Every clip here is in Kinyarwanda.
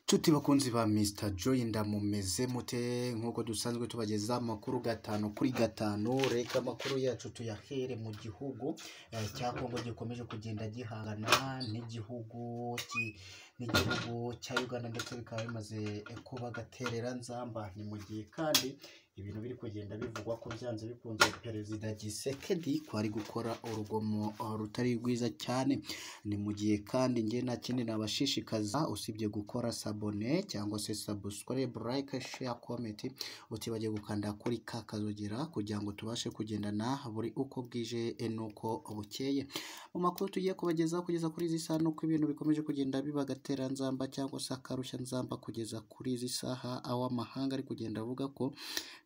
nshuti bakunzi ba misita joyi ndamumeze mute nk'uko dusanzwe tubageza amakuru gatanu kuri gatanu reka amakuru yacu tuyahere mu gihugu eh, cya kongo gikomeje kugenda gihangana n'igihugu ki- n'igihugu cya uganda ndetse bikaba bimaze eh, kuba gaterera nzamba ni mu gihe kandi ibintu biri kugenda bivugwa ko byanze bikunze perezida gisekedi ko ari gukora urugomo eh, rutari rwiza cyane ni mu gihe kandi njye nta kindi nabashishikaza usibye gukora sabone cyangwa se sabusikaribe layike sheya komenti utibagiye gukanda kuri ka kazogera kugira ngo tubashe kugendana buri uko bwije eh, n'uko bukeye mu makuru tugiye kubagezaho kugeza kuri izi saha nuko ibintu bikomeje kugenda biba agateranzamba cyangwa se akarushya nzamba kugeza kuri izi saha aho amahanga ari kugenda avuga ko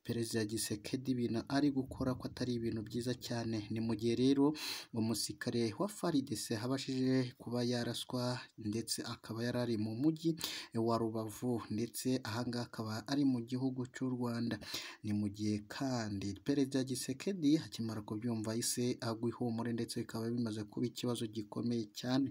perezida gisekedi ibintu ari gukora ko atari ibintu byiza cyane ni mu gihe rero umusirikare wa faridese abashije kuba yaraswa ndetse akaba yari ari mu mujyi wa rubavu ndetse ahangaha akaba ari mu gihugu cy'u rwanda ni mu gihe kandi perezida gisekedi akimara kubyumva yahise agwa ihumure ndetse bikaba bimaze kuba ikibazo gikomeye cyane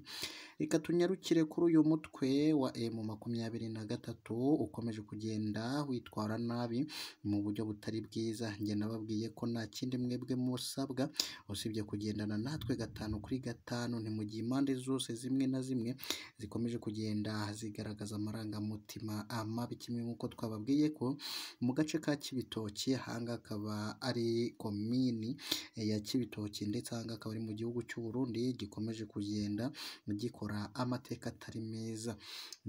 reka tunyarukire kuri uyu mutwe wa emu makumyabiri na gatatu ukomeje kugenda witwara nabi mu buryo butari bwiza njye nababwiye ko nta kindi mwebwe musabwa usibye kugendana natwe gatanu kuri gatanu ni mu gihe impande zose zimwe na zimwe zikomeje kugenda zigaragaza amarangamutima mabi kimwe nk'uko twababwiye ko mu gace ka kibitoki ahangaha akaba ari komini eh, ya kibitoki ndetse ahangaha akaba ari mu gihugu cy'u Burundi gikomeje kugenda gikora amateka atari meza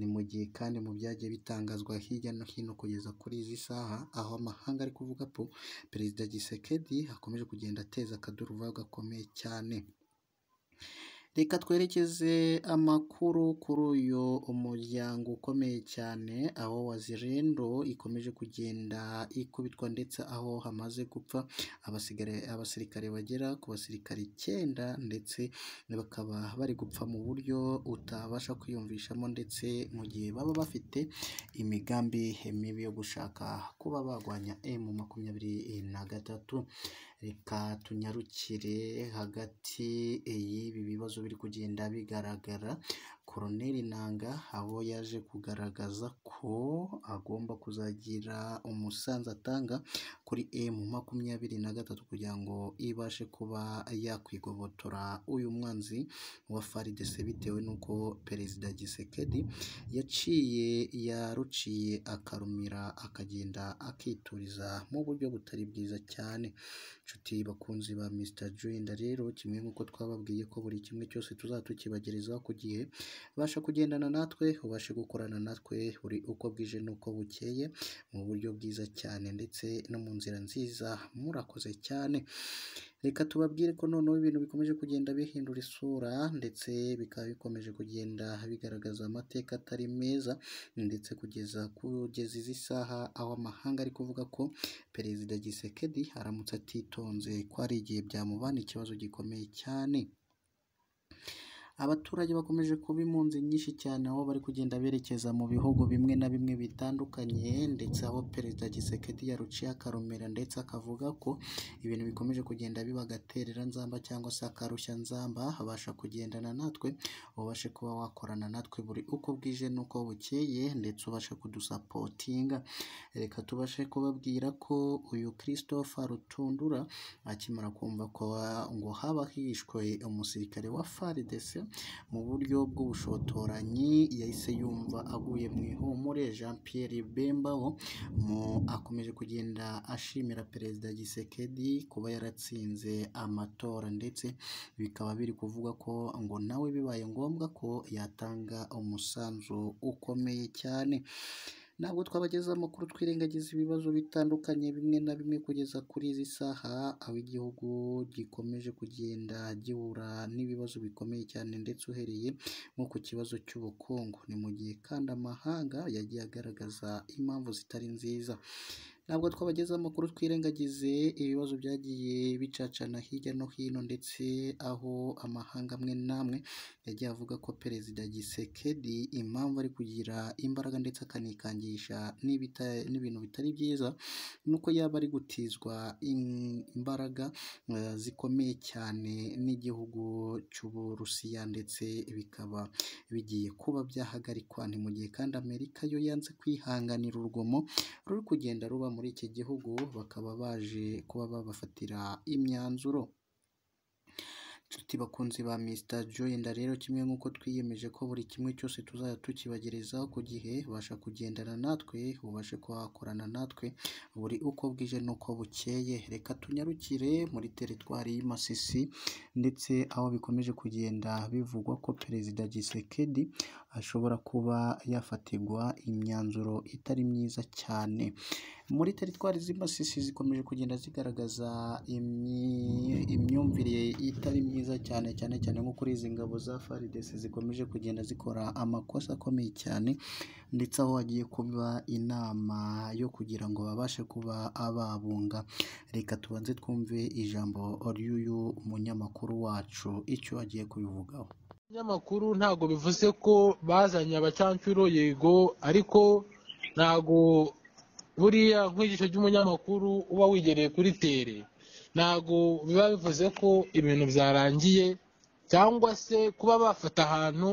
ni mu gihe kandi mu byagiye bitangazwa hirya no hino kugeza kuri izi saha aho amahanga ari kuvuga ko perezida gisekedi akomeje kugenda ateza akaduruvayo gakomeye cyane reka twerekeze amakuru kuri uyu umuryango ukomeye cyane aho wazirendo ikomeje kugenda ikubitwa ndetse aho hamaze gupfa abasigare- abasirikare bagera ku basirikare icyenda ndetse bakaba bari gupfa mu buryo utabasha kwiyumvishamo ndetse mu gihe baba bafite imigambi mibi yo gushaka kuba barwanya emu makumyabiri na gatatu reka tunyarukire hagati y'ibi bibazo biri kugenda bigaragara koroneri nanga abo yaje kugaragaza ko agomba kuzagira umusanzu atanga kuri emu makumyabiri na gatatu kugira ngo ibashe kuba yakwigobotora uyu mwanzi wa faridese bitewe n'uko perezida gisekedi yaciye yaruciye akarumira akagenda akituriza mu buryo butari bwiza cyane inshuti bakunzi ba Mr. Joyenda rero kimwe nk'uko twababwiye ko buri kimwe cyose tuzatukibagerezaho ku gihe basha kugendana natwe ubashe gukorana natwe buri uko bwije n'uko bukeye mu buryo bwiza cyane ndetse no mu nzira nziza murakoze cyane reka tubabwire ko noneho ibintu bikomeje kugenda bihindura isura ndetse bikaba bikomeje kugenda bigaragaza amateka atari meza ndetse kugeza kugeza izi saha aho amahanga ari kuvuga ko perezida gisekedi aramutse atitonze ko hari igihe byamubana ikibazo gikomeye cyane abaturage bakomeje kuba impunzi nyinshi cyane aho bari kugenda berekeza mu bihugu bimwe na bimwe bitandukanye ndetse aho perezida gisekedi yaruciye akarumira ndetse akavuga ko ibintu bikomeje kugenda biba agaterera nzamba cyangwa se akarushya nzamba abasha kugendana natwe ubashe kuba wakorana natwe buri uko bwije n'uko bukeye ndetse ubashe kudusapotinga reka tubashe kubabwira ko uyu christopher rutundura akimara kumva ko wa- ngo haba hishwe umusirikare wa FARDC mu buryo bw'ubushotoranyi yahise yumva aguye mu ihumure Jean Pierre Bembaho mu akomeje kugenda ashimira perezida Gisekedi kuba yaratsinze amatora ndetse bikaba biri kuvuga ko ngo nawe bibaye ngombwa ko yatanga umusanzu ukomeye cyane ntabwo twabagezaho amakuru twirengagiza ibibazo bitandukanye bimwe na bimwe kugeza kuri izi saha aho igihugu gikomeje kugenda gihura n'ibibazo bikomeye cyane ndetse uhereye nko ku kibazo cy'ubukungu ni mu gihe kandi amahanga yagiye agaragaza impamvu zitari nziza ntabwo twabagezaho amakuru twirengagize ibibazo byagiye bicacana hirya no hino ndetse aho amahanga amwe n'amwe yagiye avuga ko perezida gisekedi impamvu ari kugira imbaraga ndetse akanikangisha n'ibita- n'ibintu bitari byiza nuko yaba ari gutizwa in- imbaraga eh, zikomeye cyane n'igihugu cy'uburusiya ndetse bikaba bigiye kuba byahagarikwa ni mu gihe kandi amerika yo yanze kwihanganira urugomo ruri kugenda ruba muri iki gihugu bakaba baje kuba babafatira imyanzuro inshuti bakunzi ba Mr Joyenda rero kimwe nk'uko twiyemeje ko buri kimwe cyose tuzajya tukibagerezaho ku gihe ubasha kugendana natwe ubashe kuba wakorana natwe buri uko bwije n'uko bukeye reka tunyarukire muri teritwari y'Imasisi ndetse aho bikomeje kugenda bivugwa ko Perezida Gisekedi ashobora kuba yafatirwa imyanzuro itari myiza cyane muri teritwari z'imasisi zikomeje kugenda zigaragaza imyi- imyumvire itari myiza cyane cyane cyane nko kuri izi ngabo za faridesi zikomeje kugenda zikora amakosa akomeye cyane ndetse aho hagiye kuba inama yo kugira ngo babashe kuba ababunga reka tubanze twumve ijambo ry'uyu munyamakuru wacu icyo agiye kubivugaho abanyamakuru ntago bivuze ko bazanye abacancuro yego ariko ntago buriya nk'igice cy'umunyamakuru uba wigereye kuri tere ntago biba bivuze ko ibintu byarangiye cyangwa se kuba bafata ahantu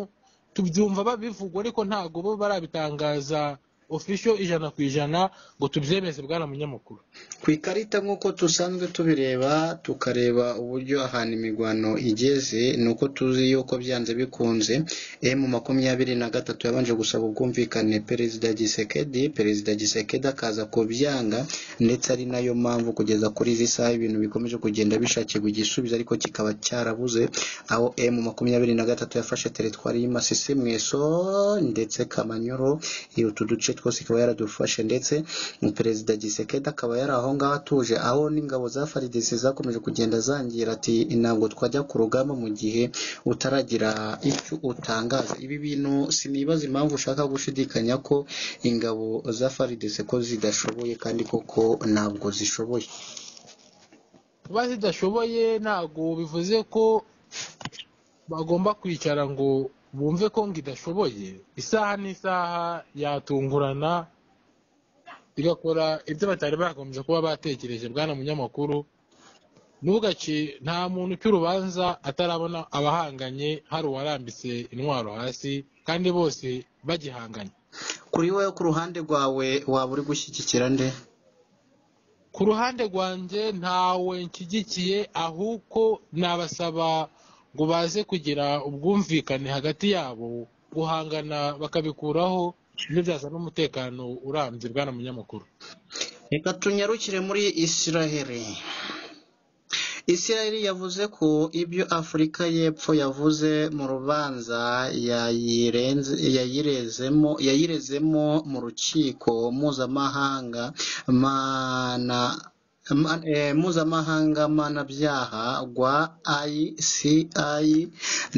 tubyumva babivuga ariko ntago bo barabitangaza ofisho ijana ku ijana ngo tubyemeze bwana munyamakuru ku ikarita nk'uko dusanzwe tubireba tukareba uburyo ahantu imirwano igeze ni uko tuzi yuko byanze bikunze emu makumyabiri na gatatu yabanje gusaba ubwumvikane perezida gisekedi perezida gisekedi akaza kubyanga ndetse ari nayo mpamvu kugeza kuri izi saha ibintu bikomeje kugenda bishakirwa igisubizo ariko kikaba cyarabuze aho emu makumyabiri na gatatu yafashe teritwari y'imasisi mweso ndetse kamanyoro iyo utu duce twose ikaba yaradufashe ndetse perezida gisekedi akaba yari aho ngaho atuje aho n'ingabo za faridesi zakomeje kugenda zangira ati ntabwo twajya ku rugamba mu gihe utaragira icyo utangaza ibi bintu sinibaza impamvu ushaka gushidikanya ko ingabo za faridesi ko zidashoboye kandi koko ntabwo zishoboye kuba zidashoboye ntago bivuze ko bagomba kwicara ngo bumve ko ngo idashoboye isaha n'isaha yatungurana igakora ibyo batari bagombye kuba batekereje bwana munyamakuru ntugace nta muntu uca urubanza atarabona abahanganye hari uwarambitse intwaro hasi kandi bose bagihanganye kuri wowe ku ruhande rwawe waba uri gushyigikira nde ku ruhande rwanjye ntawe nshyigikiye ahubwo nabasaba ngo baze kugira ubwumvikane hagati yabo guhangana bakabikuraho ntibyazana umutekano urambye bwana munyamakuru reka tunyarukire muri isiraheli isiraheli yavuze ko ibyo afurika y'epfo yavuze mu rubanza yayirenze- yayirezemo yayirezemo mu rukiko mpuzamahanga mana ma- eh, mpuzamahanga mpanabyaha rwa ICI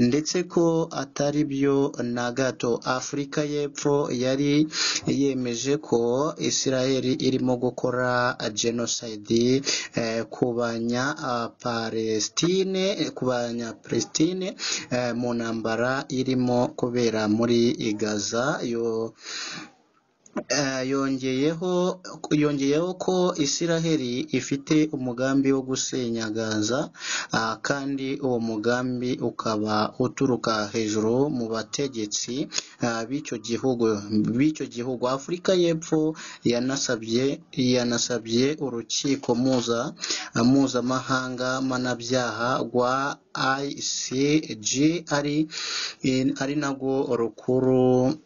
ndetse ko atari byo na gato afurika y'epfo yari yemeje ko isiraheli irimo gukora jenoside eh, ku banyapalestine ku banyapalestine eh, mu ntambara irimo kubera muri gaza yo Eh, yongeyeho yongeyeho ko Isiraheli ifite umugambi wo gusenya Gaza ah, kandi uwo mugambi ukaba uturuka hejuru mu bategetsi ah, b'icyo gihugu b'icyo gihugu Afurika y'Epfo yanasabye yanasabye urukiko mpuza mpuzamahanga mpanabyaha rwa ICG ari ari narwo rukuru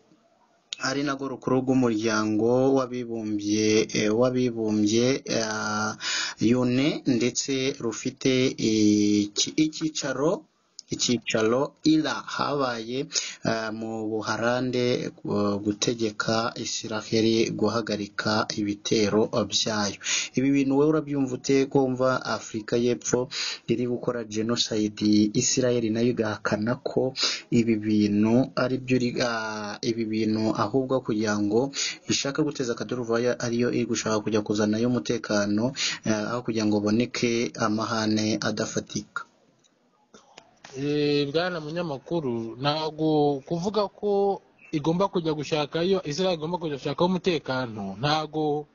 ari narwo rukuru rw'umuryango w'abibumbye eh, w'abibumbye eh, UNE ndetse rufite iki- icyicaro icyicaro ira habaye eh, mu buharande eh, gutegeka isiraheli guhagarika ibitero byayo ibi bintu wowe urabyumva ute kumva afurika y'epfo iri gukora jenoside isiraheli nayo igahakana ko ibi bintu ari byo iri- ah, ibi bintu ahubwo kugira ngo ishaka guteza akaduruvayo ariyo iri gushaka kujya kuzanayo umutekano eh, aho kugira ngo haboneke amahane adafatika Eh, bwana munyamakuru ntago kuvuga ko igomba kujya gushakayo israel igomba kujya gushakaho umutekano ntago